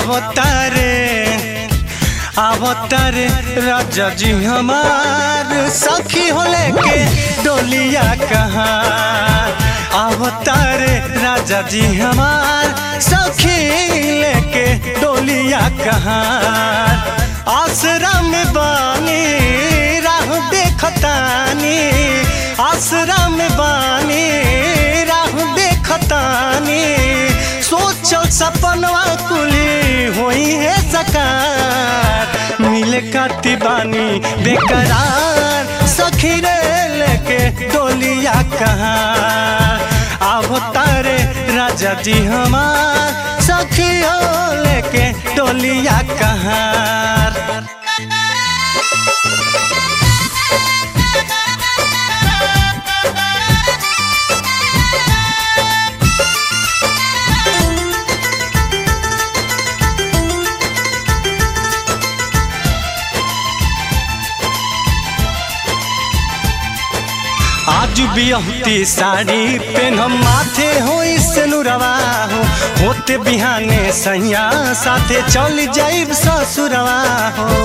अवतारे अवतारे राजा जी हमार सखी हो लेके डोलिया कहाँ अवतारे राजा जी हमार सखी लेके डोलिया कहाँ आसरा में बानी राह देखतानी आसरा में बानी राह देखतानी सोचल सपनवा कुली होई है सकार मिले काती बानी बेकरार सखी रे लेके डोलिया कहाँ आवो तारे राजा जी हमार सखी हो लेके डोलिया कहाँ आज बिहती साड़ी पेन हम माथे हो सनुरवा हो होते बिहाने सैया साथे चल जाइब ससुरवा हो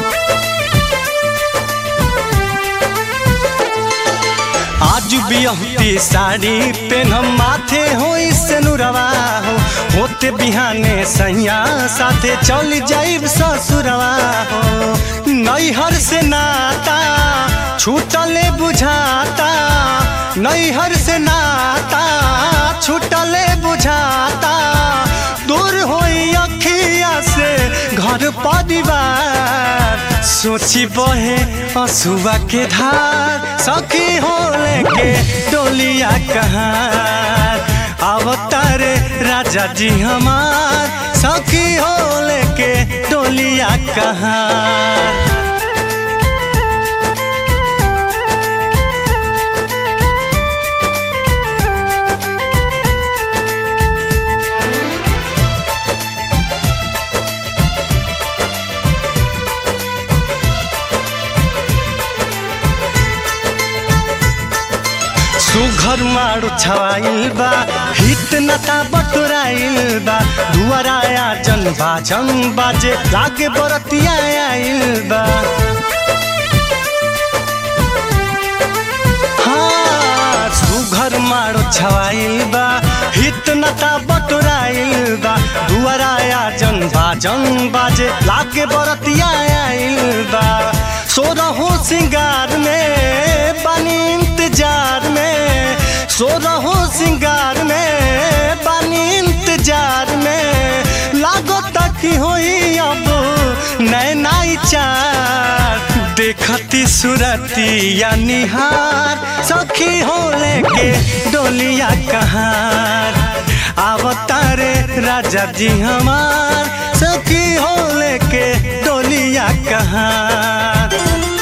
आज बिहती साड़ी पेन हम माथे हो सनुरवा हो होते बिहाने सैया साथे चल जाइब ससुरवा हो नैहर से नाता छूटले बुझाता नैहर से नाता छूटले बुझाता दूर होई अखिया से घर परिवार सोची बहे असुआ के धार सखी हो लेके डोलिया कहाँ अवतारे राजा जी हमार सखी हो लेके डोलिया कहाँ सुघर मारू छवाइल बा हित नता बटोराइल बा दुआराया जन बाजन बाजे लागे बरतिया आइल बा हाँ, सुघर मारो छवाइल बा हित नता बटोराइल बा दुआराया जन बाजन बाजे लागे बरतिया आइल बा सोरहो सिंगार में बनी इंतजार में सोरहो सिंगार में बनी इंतजार में लागो तक होई अब नैनाई चार देखती सुरती या निहार सखी हो लेके डोलिया कहार अवतारे राजा जी हमार सखी हो लेके डोलिया कहार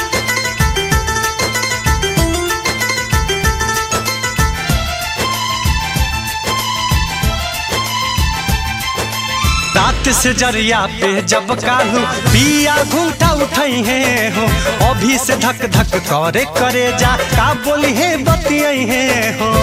रात से जरिया पे जब कालू पिया घूमता उठई है हो अभी से धक धक करे करे जा का बोली है बतियई है हो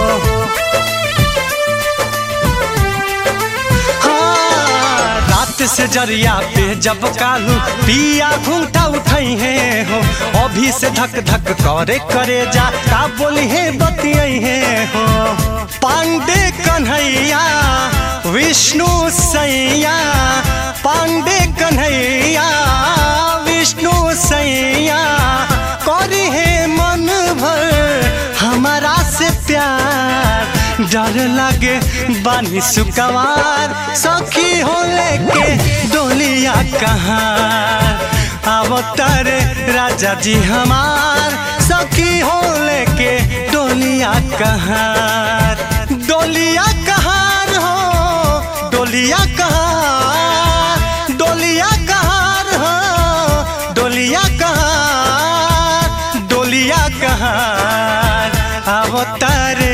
हाँ, रात से जरिया पे जब कालू पिया घूमता उठई है हो अभी से धक धक करे करे जा का बोली है बतियई है हो पांडे कन्हैया विष्णु सैया पांडे कन्हैया विष्णु सैया करी है मन भर हमारा से प्यार डर लगे बानी सुकवार सखी हो लेके डोलिया कहाँ अवतार राजा जी हमार सखी हो लेके डोलिया कहाँ डोलिया कहाँ हो डोलिया कहाँ डोलिया कहाँ हो डोलिया कहाँ डोलिया कहाँ अवतारे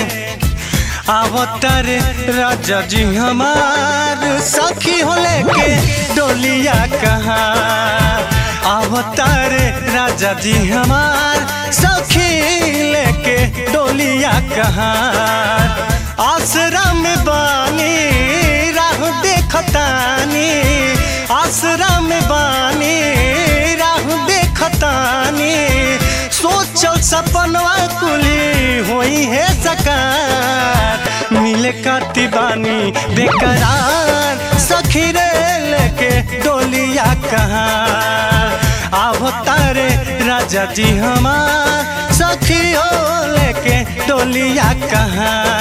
अवतारे राजा जी हमार सखी हो लेके डोलिया कहाँ अवतारे राजा जी हमार सखी लेके डोलिया कहाँ आसरा में बानी राह देख देखतानी आसरा में बानी राह देखतानी सोचल सपनवा कुली होई है सकार मिले काती बानी बेकरार सखी रे लेके डोलिया कहाँ आवो तारे राजा जी हमार सखी हो लेके डोलिया कहाँ